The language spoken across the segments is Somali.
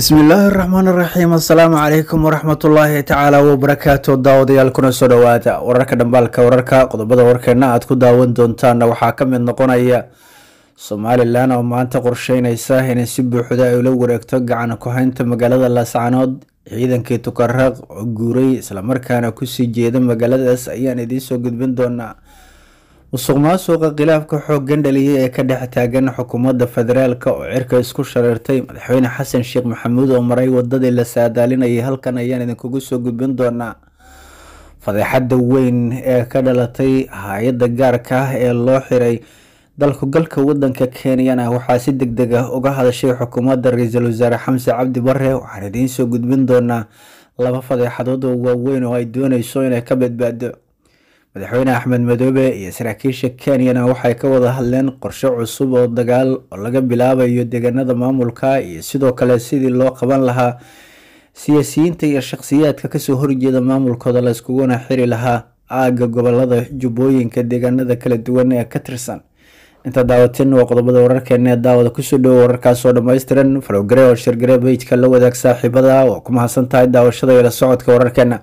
bismillaahi raxmaan raxiim assalaamu calaykum waraxmatullaahi tacaala wabarakaatu daawadayaal kuna soo dhowaada wararka dhambaalka wararka qodobada warkeena aad ku daawan doontaanna waxaa ka mid noqonaya somalilan oo maanta qorsheyneysa inay si buuxda ay ula wareegto gacan ku-haynta magaalada laascanood ciidankii tukaraq oo guuray islamarkaana kusii jeeda magaaladaas ayaan idiinsoo gudbin doonaa musuq maasuqa khilaafka xoogan dhaliyay ee ka dhex taagan xukuumadda federaalk oo cirka isku shareertay madaxweyne xasan sheekh maxamuud oo maray wadadii la saadaalinayay halkan ayaan idinkugu soo gudbin doonaa fadeexada weyn ee ka dhalatay hay-adda gaarka ah ee loo xiray dalku galka wadanka kenyana waxaa si deg deg ah uga hadashay xukuumadda ra-iisul wasaare xamse cabdi bare waxaan idiinsoo gudbin doonaa laba fadeexadood oo waaweyn oo ay dooneyso inay ka badbaado madaxweyne axmed madoobe iyo saraakiisha kenyana waxay ka wada hadleen qorshe cusub oo dagaal oo laga bilaabayo deegaanada maamulka iyo sidoo kale sidii loo qaban lahaa siyaasiyiinta iyo shakhsiyaadka kasoo horjeeda maamulkooda la iskuguna xiri lahaa aaga gobolada jubbooyinka deegaanada kala duwan ee ka tirsan inta daawatin waa qodobada wararkeena ee daawada kusoo dhowo wararkaasoo dhammaystiran falogare oo shirgare beyjka la wadaag saaxiibada waa ku mahadsan tahay daawashada iyo la socodka wararkeena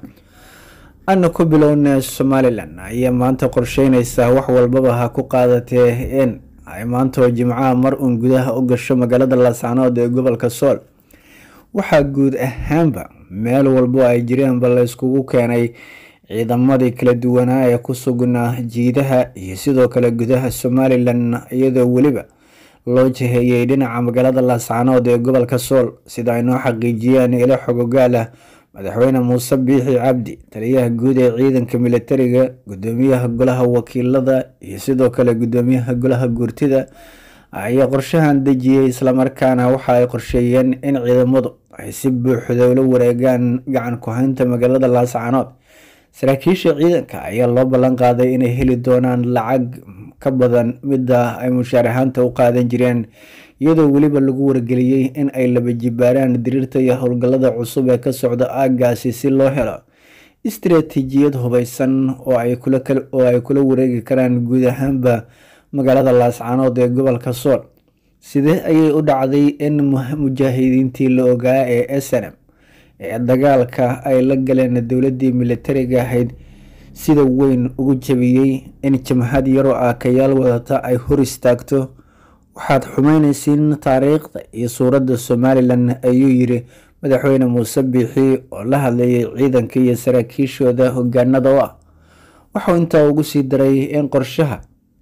ana ku bilowna somalilan ayaa maanta qorsheyneysaa wax walbaba ha ku qaadatee in ay maanta oo jimcaha mar uun gudaha u gasho magaalada laascanood ee gobolka sool waxaa guud ahaanba meel walbo ay jireenba la iskugu keenay ciidamadii kala duwanaa ee ku sugnaa jiidaha iyo sidoo kale gudaha somalilan iyadoo weliba loo jiheeyay dhinaca magaalada laascanood ee gobolka sool sida ay noo xaqiijiyeen ilo xogogaal ah madaxweyne muuse biixi cabdi taliyaha guud ee ciidanka militariga gudoomiyaha golaha wakiilada iyo sidoo kale gudoomiyaha golaha guurtida ayaa qorshahan dejiyey islamarkaana waxa ay qorsheeyeen in ciidamadu ay si buuxda ula wareegaan gacan ku-haynta magaalada laascanood saraakiisha ciidanka ayaa loo ballan qaaday inay heli doonaan lacag ka badan midda ay mushaar ahaanta u qaadan jireen iyadoo weliba lagu wargeliyey in ay laba jibaaraan diriirta iyo howlgallada cusub ee ka socda aagaasi si loo helo istaraatiijiyad hubeysan oo ay kula wareegi karaan guud ahaanba magaalada laascanood ee gobolka sool sidee ayay u dhacday in mujaahidiintii la ogaa ee snm ee dagaalka ay la galeen dowladii militariga ahayd sida weyn ugu jabiyey in jamhad yaroo aakayaal wadata ay hor istaagto waxaad xumeyneysiin taariikhda iyo suuradda somalilan ayuu yiri madaxweyne muuse biixi oo la hadlayay ciidanka iyo saraakiishooda hogaanada u ah waxuu intaa ugu sii daray in qorshaha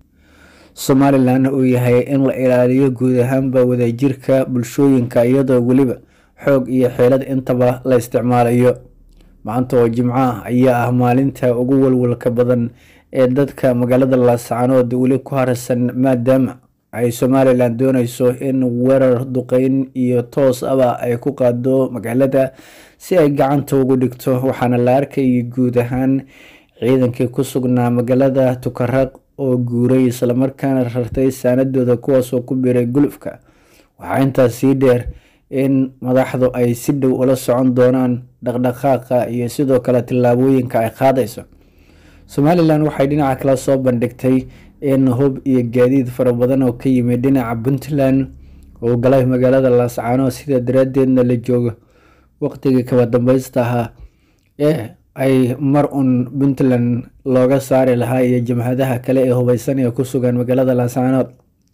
somalilan uu yahay in la ilaaliyo guud ahaanba wadajirka bulshooyinka iyadoo weliba xoog iyo xeelad intaba la isticmaalayo maanta oo jimco ah ayaa ah maalinta ugu walwalka badan ee dadka magaalada laascanood weli ku harsan maadaama ay somalilan dooneyso in weerar duqeyn iyo toos aba ay ku qaado magaalada si ay gacanta ugu dhigto waxaana la arkayay guud ahaan ciidankii ku sugnaa magaalada tukaraq oo guuray islamarkaana rartay saanadooda kuwaasoo ku biiray gulufka waxaa intaas sii dheer in madaxdu ay si dhow ula socon doonaan dhaqdhaqaaqa iyo sidoo kale tillaabooyinka ay qaadayso somalilan waxay dhinaca kale soo bandhigtay in hub iyo gaadiid fara badan oo ka yimid dhinaca puntland uu galay magaalada laascanood sida daraadeedna la joogo waqtigii kaba dambeysta ahaa ee ay mar un puntland looga saari lahaa iyo jamhadaha kale ee hubeysan ee ku sugan magaalada laascanood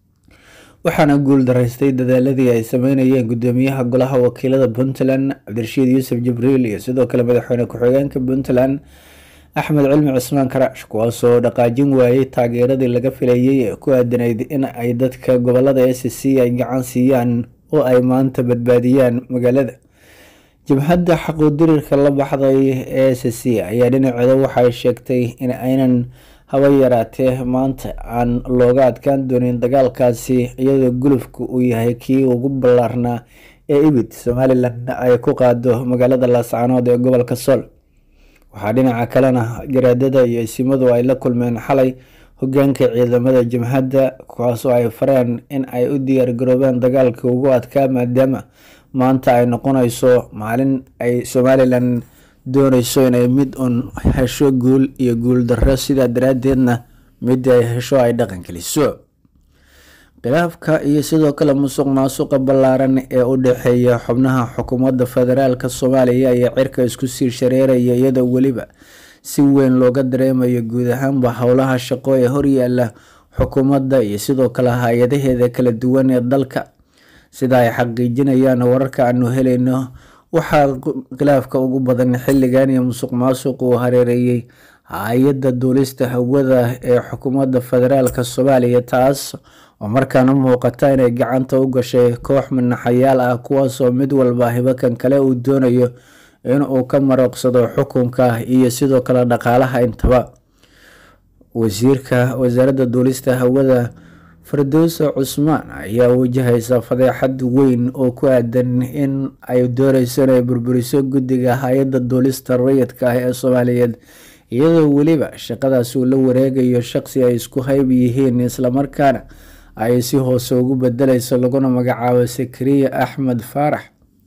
waxaana guul daraystay dadaaladii ay sameynayeen gudoomiyaha golaha wakiilada puntland cabdirashiid yuusuf jibriil iyo sidoo kale madaxweyne ku-xigeenka puntland axmed cilmi cismaan karaash kuwaasoo dhaqaajin waayey taageeradii laga filayay ee ku aadanayd in ay dadka gobolada s c ay gacan siiyaan oo ay maanta badbaadiyaan magaalada jabhadda xaquudirirka la baxday ee s c ayaa dhinaceeda waxay sheegtay in aynan haba yaraatee maanta aan looga adkaan doonin dagaalkaasi iyadoo gulufka uu yahay kii ugu ballaarnaa ee ibid somalilan ay ku qaado magaalada laascanood ee gobolka sool waxaa dhinaca kalena garaadada iyo isimadu ay la kulmeen xalay hogaanka ciidamada jamhadda kuwaasoo ay fareen in ay u diyaar garoobeen dagaalka ugu adkaa maadaama maanta ay noqonayso maalin ay somalilan dooneyso inay mid un hesho guul iyo guul darro sidaa daraadeedna mid ay hesho ay dhaqan geliso khilaafka iyo sidoo kale musuq maasuqa ballaaran ee u dhexeeya xubnaha xukuumadda federaalk soomaaliya ayaa cirka isku sii shareeraya iyadoo weliba si weyn looga dareemayo guud ahaanba howlaha shaqo ee horyaala xukuumadda iyo sidoo kale hay-adaheeda kala duwan ee dalka sida ay xaqiijinayaan wararka aanu helayno waxaa khilaafka ugu badan xilligan iyo musuq maasuq uu hareereeyey hay-adda duulista hawada ee xukuumadda federaalk soomaaliya taas oo markaana muuqata inay gacanta u gashay koox manaxayaal ah kuwaasoo mid walba hibakan kale uu doonayo inuu ka marooqsado xukunka iyo sidoo kale dhaqaalaha intaba wasiirka wasaaradda duulista hawada firdowsa cusmaan ayaa wajahaysa fadeexad weyn oo ku aadan in ay dooneyso inay burburiso guddiga hay-adda duulista rayidka ah ee soomaaliyeed iyadoo weliba shaqadaas uu la wareegayo shaqsi ay isku hayb yihiin islamarkaana ay si hoose ugu bedeleyso laguna magacaabo sakariya axmed faarax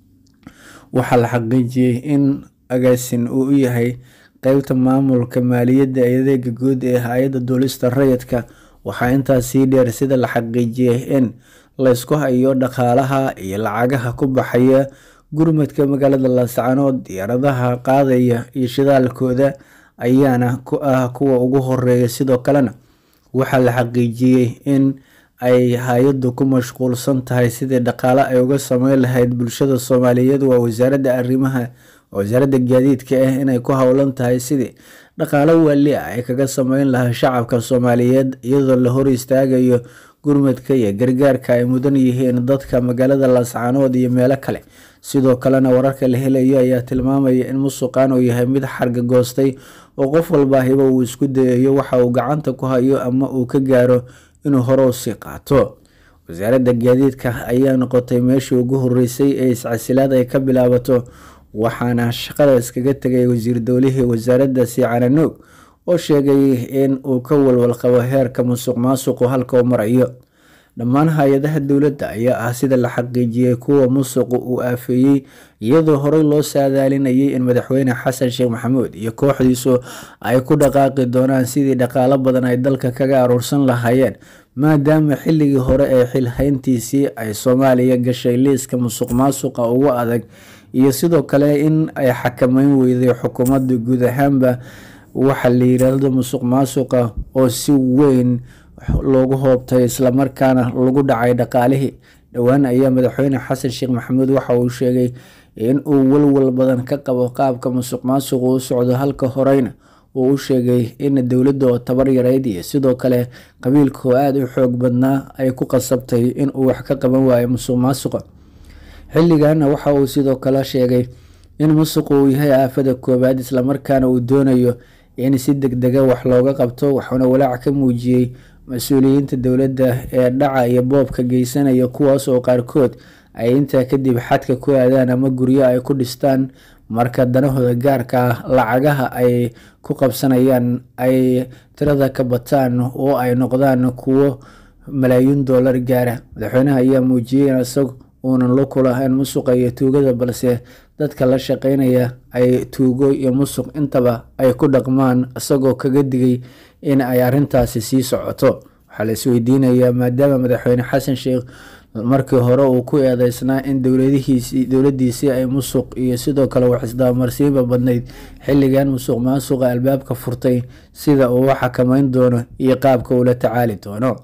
waxaa la xaqiijiyey in agaasin uu u yahay qeybta maamulka maaliyadda ee adeega guud ee hay-adda duulista rayidka waxaa intaas sii dheer sida la xaqiijiyey in laysku hayo dhaqaalaha iyo lacagaha ku baxaya gurmadka magaalada laascanood diyaaradaha qaadaya iyo shidaalkooda ayaana ku ah kuwa ugu horeeya sidoo kalena waxaa la xaqiijiyey in ay hay-addu ku mashquulsan tahay sidii dhaqaale ay uga sameyn lahayd bulshada soomaaliyeed waa wasaaradda arrimaha wasaaradda gaadiidka ah inay ku howlan tahay sidii dhaqaalo waali ah ay kaga sameyn lahaa shacabka soomaaliyeed iyadoo la hor istaagayo gurmadka iyo gargaarka ay mudan yihiin dadka magaalada laascanood iyo meelo kale sidoo kalena wararka la helayo ayaa tilmaamaya in musuqan uu yahay mid xarga goostay oo qof walba hiba uu isku dayayo waxa uu gacanta ku hayo ama uu ka gaaro inuu hore usii qaato wasaaradda gaadiidka ayaa noqotay meeshii ugu horeysay ee iscasilaad ay ka bilaabato waxaana shaqada iskaga tegay wasiir dowlihii wasaaradda siicananuug oo sheegay in uu ka walwal qabo heerka musuq maasuqu halka uu marayo dhammaan hay-adaha dowladda ayaa ah sida la xaqiijiyey kuwa musuqu uu aafeeyey iyadoo horey loo saadaalinayay in madaxweyne xasan sheekh maxamuud iyo kooxdiisu ay ku dhaqaaqi doonaan sidii dhaqaalo badan ay dalka kaga aruursan lahaayeen maadaama xilligii hore ee xilhayntiisii ay soomaaliya gashay liiska musuq maasuqa ugu adag iyo sidoo kale in ay xakameyn weyday xukuumadda guud ahaanba waxa la yiraahdo musuq maasuqa oo si weyn loogu hoobtay islamarkaana lagu dhacay dhaqaalihii dhowaan ayaa madaxweyne xasan sheekh maxamuud waxa uu sheegay in uu walwal badan ka qabo qaabka musuq maasuqu u socdo halka horeyna uu u sheegay in dowladda oo tabar yareyd iyo sidoo kale qabiilka oo aada u xoog badnaa ay ku qasabtay in uu wax ka qaban waayo musuq maasuqa xilliganna waxa uu sidoo kale sheegay in musuqu uu yahay aafada koowaad islamarkaana uu doonayo in si deg dega wax looga qabto waxuuna walaac ka muujiyey mas-uuliyiinta dowladda ee dhaca iyo boobka geysanaya kuwaas oo qaarkood ay intaa kadib xadka ku aadaan ama guryo ay ku dhistaan marka danahooda gaarka ah lacagaha ay ku qabsanayaan ay tirada ka bataan oo ay noqdaan kuwo malaayiin doolar gaara madaxweynaha ayaa muujiyey in isag uunan la kulahayn musuqa iyo tuugada balse dadka la shaqeynaya ay tuugo iyo musuq intaba ay ku dhaqmaan isagoo kaga digay in ay arintaasi sii socoto waxaa la isweydiinayaa maadaama madaxweyne xasan sheekh markii hore uu ku eedeysnaa in dowladihiisi dowladiisii ay musuq iyo sidoo kale wax isdaamarsiinba badnayd xilligan musuq maasuqa albaabka furtay sida uu u xakameyn doono iyo qaabka uula tacaali doono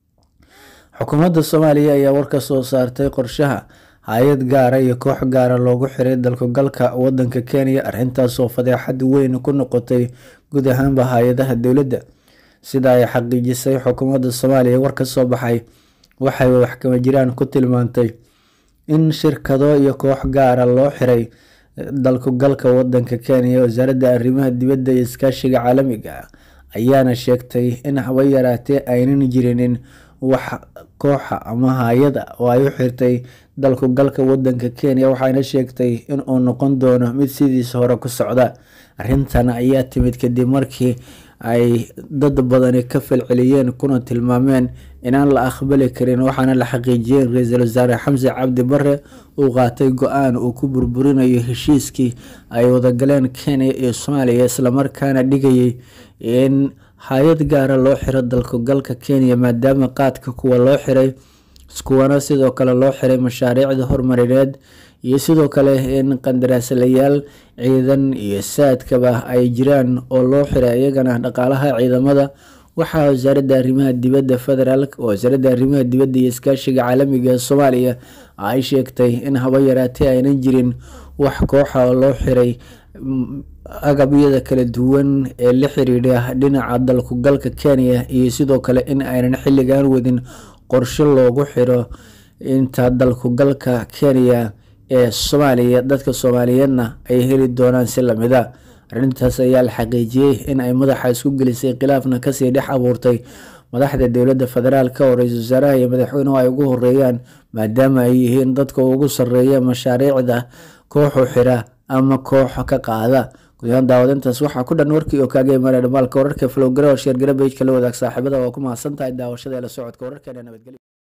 xukuumadda soomaaliya ayaa war ka soo saartay qorshaha hay-ad gaara iyo koox gaara loogu xiray dalkugalka wadanka kenya arrintaasoo fadeexad weyn ku noqotay guud ahaanba hay-adaha dowladda sida ay xaqiijisay xukuumadda soomaaliya war ka soo baxay waxay waxkama jiraan ku tilmaantay in shirkado iyo koox gaara loo xiray dalkugalka wadanka kenya wasaaradda arrimaha dibadda iyo iskaashiga caalamiga ah ayaana sheegtay in haba yaraatee aynan jirinin wax kooxa ama hay-ada oo ay u xirtay dalkugalka wadanka kenya waxayna sheegtay in uu noqon doono mid sidiisa hore ku socda arrintan ayaa timid kadib markii ay dad badani ka falceliyeen kuna tilmaameen inaan la aqbali karin waxaana la xaqiijiyey in ra-iisul wasaare xamse cabdi bare uu qaatay go-aan uu ku burburinayo heshiiskii ay wadagaleen kenya iyo soomaaliya islamarkaana dhigayay in hay-ad gaara loo xiro dalkugalka kenya maadaama qaadka kuwa loo xiray kuwana sidoo kale loo xiray mashaariicda horumarineed iyo sidoo kale in qandaraaslayaal ciidan iyo saadkaba ay jiraan oo loo xiray iyagana dhaqaalaha ciidamada waxaa wasaaradda arrimaha dibadda federaalk wasaaradda arrimaha dibadda iyo iskaashiga caalamiga ee soomaaliya ay sheegtay in haba yaraatee aynan jirin wax kooxa oo loo xiray agabyada kala duwan ee la xiriidha dhinaca dalkugalka kenya iyo sidoo kale in aynan xilligan wadin qorshe loogu xiro inta dalkugalka kenya ee soomaaliya dadka soomaaliyeedna ay heli doonaan si lamida arrintaas ayaa la xaqiijiyey in ay madaxa isku gelisay khilaafna kasii dhex abuurtay madaxda dowladda federaalk oo ra-iisul wasaaraha iyo madaxweynuhu ay ugu horeeyaan maadaama ay yihiin dadka ugu sarreeya mashaariicda kooxu xira ama koox ka qaada gudahaan daawadintaas waxaa ku dhan warkii oo kaaga imaanaya dhamaalka wararka flowgara oo sheergara bejka la wadaag saaxiibada waa ku mahadsan tahay daawashada ee la socodka wararkeena nabadgelyo